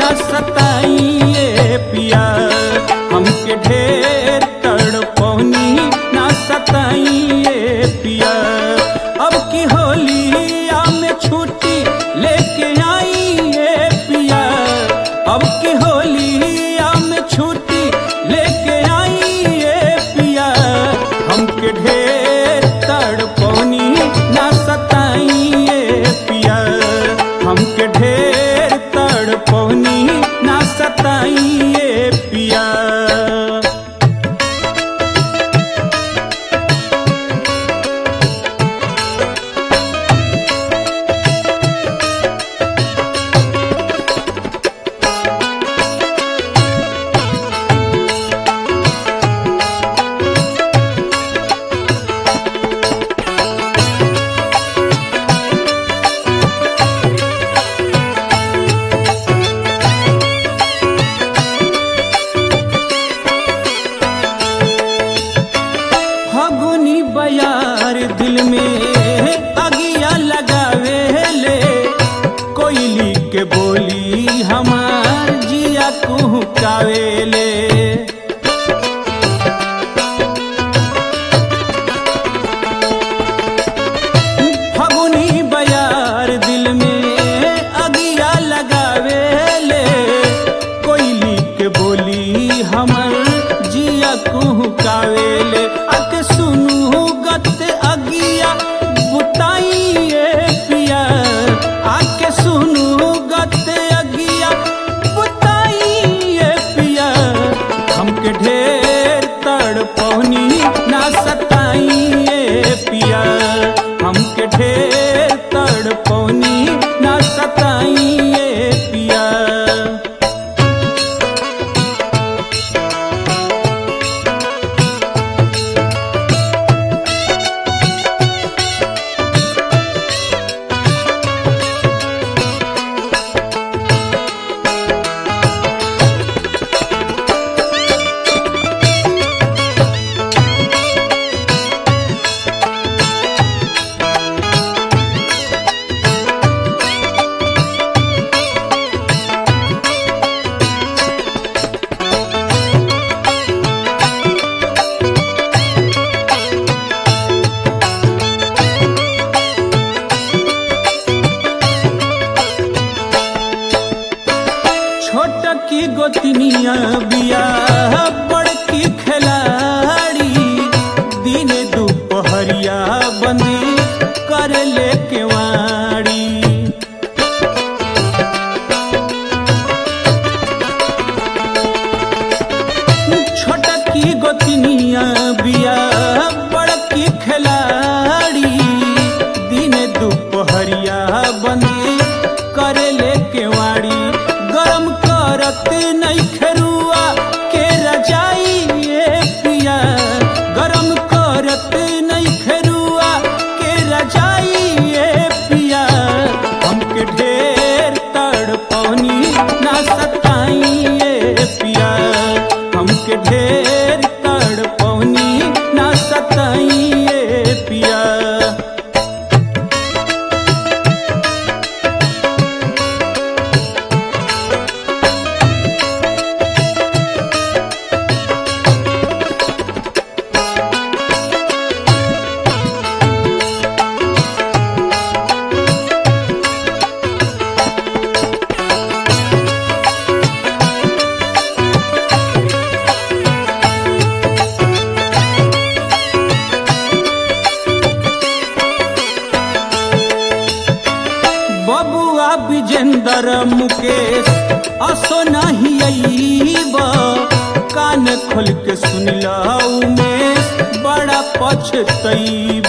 ना सताइए पिया हमके ढेर तड़पौनी ना सताइए पिया अब की होलिया में छुट्टी लेके आइए पिया अब की होलिया में छुट्टी लेके आइए पिया हमके ढेर तड़पौनी ना सताइए पिया हमके ढेर तड़पौनी ना सताइए पिया फगुनी बयार दिल में अगिया लगावे ले कोयली के बोली हमार जिया कुहकावे ले फगुनी बयार दिल में अगिया लगावे ले कोयली के बोली हमर जिया कुहकावे ले अके सुनू गत अगिया बुताइए पिया आके सुनू गत अगिया बुताइए पिया हमके ढेर तड़पौनी ना सताइए पिया हमके ढेर तड़पौनी ना सताइए पिया छोट की गोतनिया बिया बड़की खिलाड़ी दिन दोपहरिया बंदी कर ले केवाड़ी छोट की गोतनिया बिया बड़की खिलाड़ी दिन दोपहरिया बंदी कर ले केवाड़ी गरम करत नहीं खरुआ के रजाई ये पिया गरम करत नहीं खरुआ के रजाई ये पिया हमके ढेर तड़पौनी ना सताइए पिया हमके ढेर तड़पौनी ना सताइए पिया बबुआ विजेंदर मुकेश असो नहीं अईब कान खोल के सुनिल उमेश बड़ा पछतईब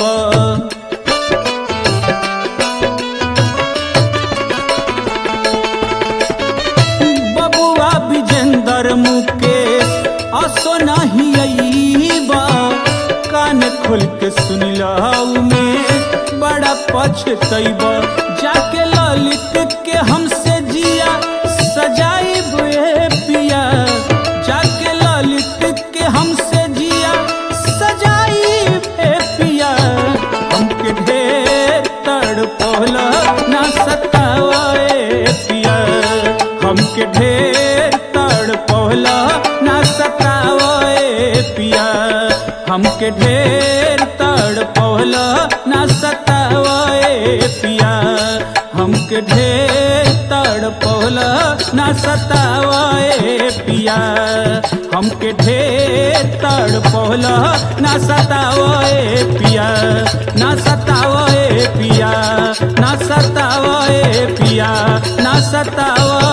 बबुआ विजेंदर मुकेश असो नहीं अईब कान खोल के सुनिल उमेश बड़ा पछतईब जाके ललित के हमसे जिया सजाई बुए पिया जाके ललित के हमसे जिया सजाई बे पिया हमके ढेर तड़पौला ना सतावे पिया हमके ढेर तड़ पहला ना सतावे पिया हमके ढेर तड़ पहला ना सतावे पिया हमके ढेर तड़ पहला ना सतावे पिया हमके ढेर तड़ पहला ना सतावे पिया ना सतावे पिया ना सतावे पिया ना सतावे